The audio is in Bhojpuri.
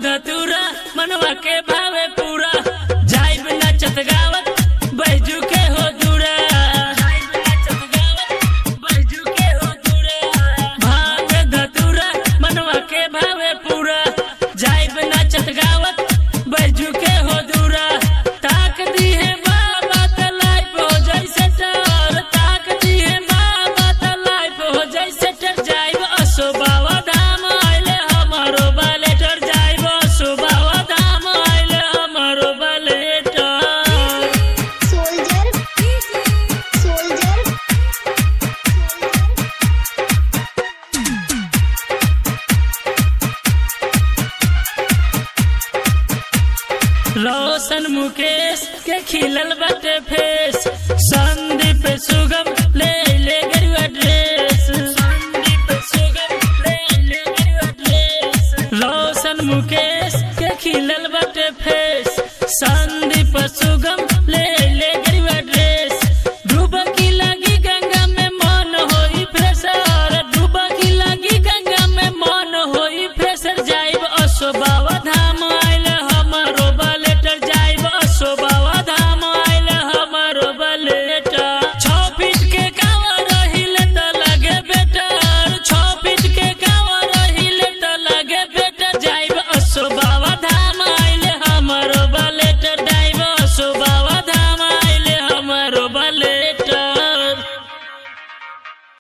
धतूरा मनवा के भावे पूरा जाइब नाचत गावत बैजू के हो दूरा जाइब नाचत गावत बैजू के हो दूरा भांग धतूरा मनवा के भावे पूरा जाइब नाचत गावत बैजू के हो दूरा ताक दी है बाबा त लाइफ हो जैसे डर ताक दी है बाबा त लाइफ हो जैसे डर जाइब असो बाबा धाम आइले हमारो बालेटर जाइब असो बाबा धाम आइले हमारो बालेटर soldier soldier रोशन मुकेश के खिलल बाटे फेस संदीप सुगम ले ले गरुआ ड्रेस संदीप सुगम ले ले गरुआ ड्रेस रोशन मुकेश के खिलल बाटे फेस